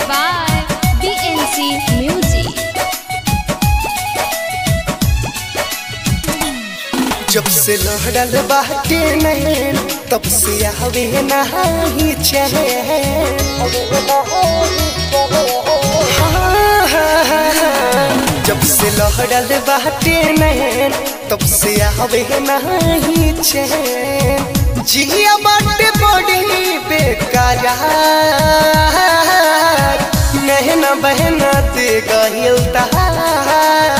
by BNC Music. जब से लहड़ल बाटे नैन तब से आवे नाही चैन हाँ, हाँ, हाँ। जब से लहड़ल बाटे नैन तब से आवे नाही चैन जिया बाटे बड़ी बेकरार नहना बहना दे गहिल तहार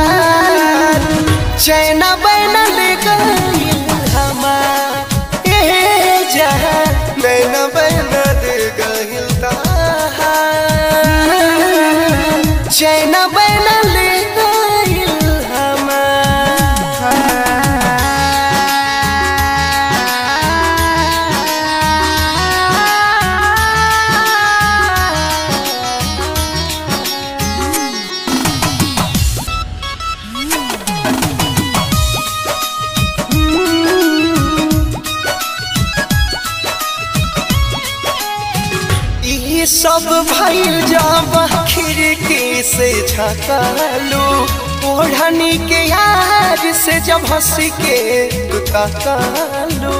चैना बैना ले गइल हमार ए जहां नैना बैना दे गइल तहार चैना बैना ले गइल हमार ई सब भइल जब खिड़की से झकालू ओढ़नी के यार से जब हंस के तू तकालू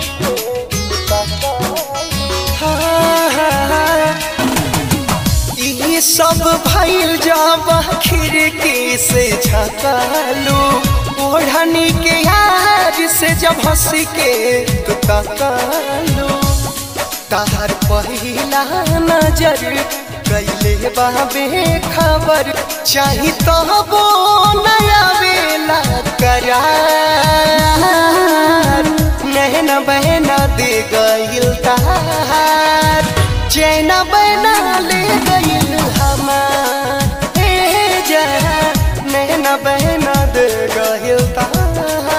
हाँ, हाँ, हाँ। ई सब भइल जब खिड़की से झकालू ओढ़नी के यार से जब हंस के तू तकालू तार पहिला नजर कैले बाबे खबर चाही तो वो नया बेला करार नहना बहना दे गइल तार चैना बहना ले गइल हमार ए जा नहना बहना दे गइल तार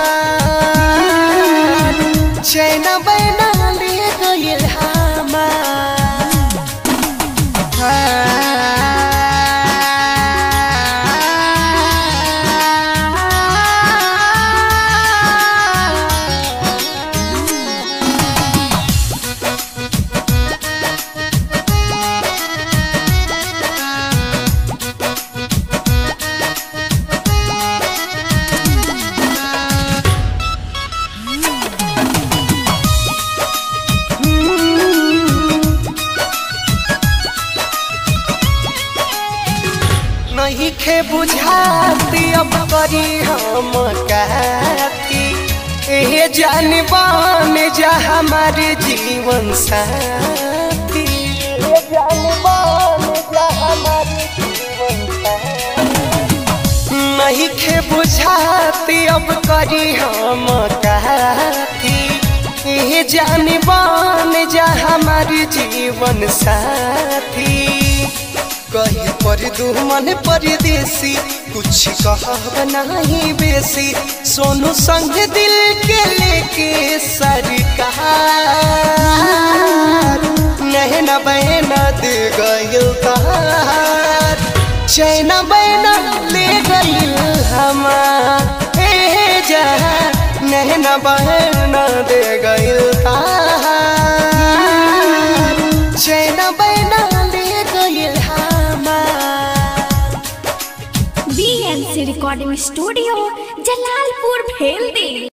चैना बहना ले गइल हमार नहीं खे बुझाती अब करी हम कहती ए जानबान जा हमारे जीवन साथी ए जानबान जा हमारे जीवन साथी नहीं खे बुझाती अब करी हम कहती ए जानबान जा हमारे जीवन साथी कहीं पर दुमन परदेसी कुछ कहब नहीं बेसी सोनू संग दिल के लेके सरकार नहना बहना दे गइल तार चैना बहना ले गइल हमार ए जहां नहना बहना दे गइल तार चैना बहना ले गइल हमार BNC Recording Studio, Jalalpur, Bheldi.